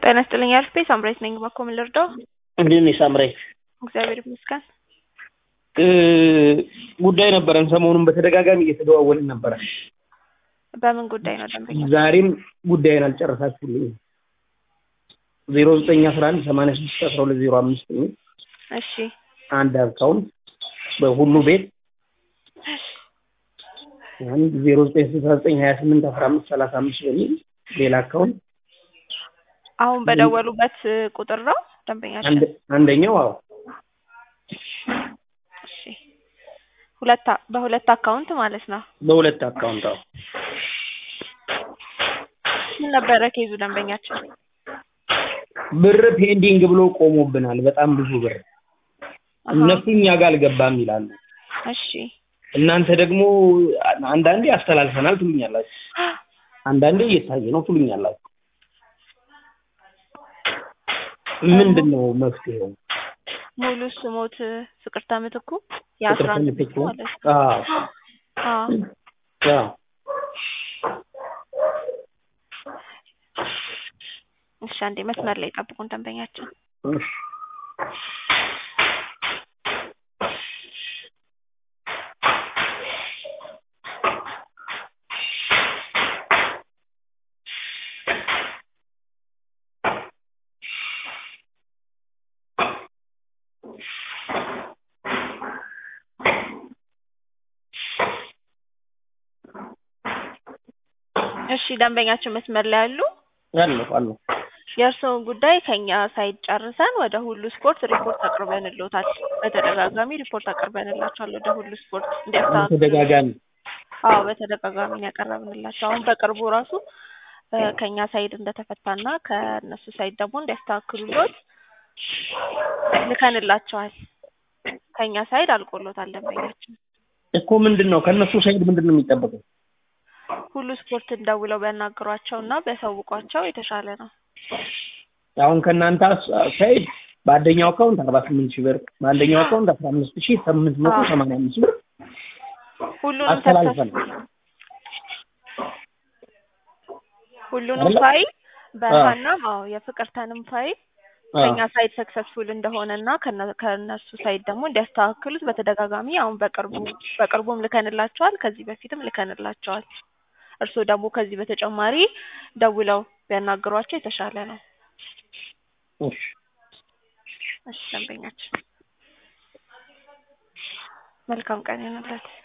ጤና ይስጥልኝ አልፌ ሳምራዊት ነኝ። እባክዎ ምን ልርዳው? እንዴት ነሽ ሳምራዊ? እግዚአብሔር ይመስገን። ጉዳይ ነበረን። ሰሞኑን በተደጋጋሚ እየተደዋወልን ነበረ። በምን ጉዳይ ነው ደንበኛ? ዛሬም ጉዳይን አልጨረሳችሁልኝም። ዜሮ ዘጠኝ አስራ አንድ ሰማንያ ስድስት አስራ ሁለት ዜሮ አምስት የሚል እሺ አንድ አካውንት በሁሉ ቤት አንድ ዜሮ ዘጠኝ ስልሳ ዘጠኝ ሀያ ስምንት አስራ አምስት ሰላሳ አምስት በሚል ሌላ አካውንት አሁን በደወሉበት ቁጥር ነው ደንበኛችን? አንድ አንደኛው አዎ እሺ ሁለት አ- በሁለት አካውንት ማለት ነው። በሁለት አካውንት አዎ ምን ነበረ ኬዙ ደንበኛችን? ብር ፔንዲንግ ብሎ ቆሞብናል። በጣም ብዙ ብር አሃ፣ እነሱ እኛ ጋር አልገባም ይላሉ። እሺ እናንተ ደግሞ አንዳንዴ አስተላልፈናል ትሉኛላችሁ፣ አንዳንዴ እየታየ ነው ትሉኛላችሁ። ምንድን ነው መፍትሄው? ሙሉ ስሞት ፍቅርተ ምትኩ የአስራ አንድ ቤት ፍቅርተ ማለት ምትኩ? አዎ አዎ አዎ እሺ አንዴ መስመር ላይ ጠብቁን ደንበኛችን። እሺ። እሺ ደንበኛችን መስመር ላይ አሉ? አለሁ አለሁ። የእርስዎን ጉዳይ ከኛ ሳይድ ጨርሰን ወደ ሁሉ ስፖርት ሪፖርት አቅርበንልዎታል። በተደጋጋሚ ሪፖርት አቅርበንላቸዋል ወደ ሁሉ ስፖርት እንዲያስተካክሉ። ተደጋጋሚ አዎ በተደጋጋሚ ነው ያቀረብንላቸው። አሁን በቅርቡ ራሱ እ ከኛ ሳይድ እንደተፈታና ከእነሱ ሳይድ ደግሞ እንዲያስተካክሉሎት ልከንላቸዋል። ከኛ ሳይድ አልቆሎታል ደንበኛችን። እኮ ምንድን ነው ከእነሱ ሳይድ ምንድን ነው የሚጠበቀው? ሁሉ ስፖርትን ደውለው ቢያናግሯቸው እና ቢያሳውቋቸው የተሻለ ነው። አሁን ከእናንተ አስ- ሳይድ በአንደኛው አካውንት አርባ ስምንት ሺህ ብር በአንደኛው አካውንት አስራ አምስት ሺህ ስምንት መቶ ሰማንያ አምስት ብር ሁሉንም አስተላልፈን ሰክሰስ ሁሉንም አይደለ? ፋይል በሀናም አዎ የፍቅርተንም ፋይል አዎ። ከኛ ሳይድ ሰክሰስፉል እንደሆነ እና ከነ- ከእነሱ ሳይድ ደግሞ እንዲያስተካክሉት በተደጋጋሚ አሁን በቅርቡ በቅርቡም ልከንላቸዋል። ከዚህ በፊትም ልከንላቸዋል። እርስዎ ደግሞ ከዚህ በተጨማሪ ደውለው ቢያናግሯቸው የተሻለ ነው። እሺ። እሺ ደንበኛችን መልካም ቀን ይሁንልዎት።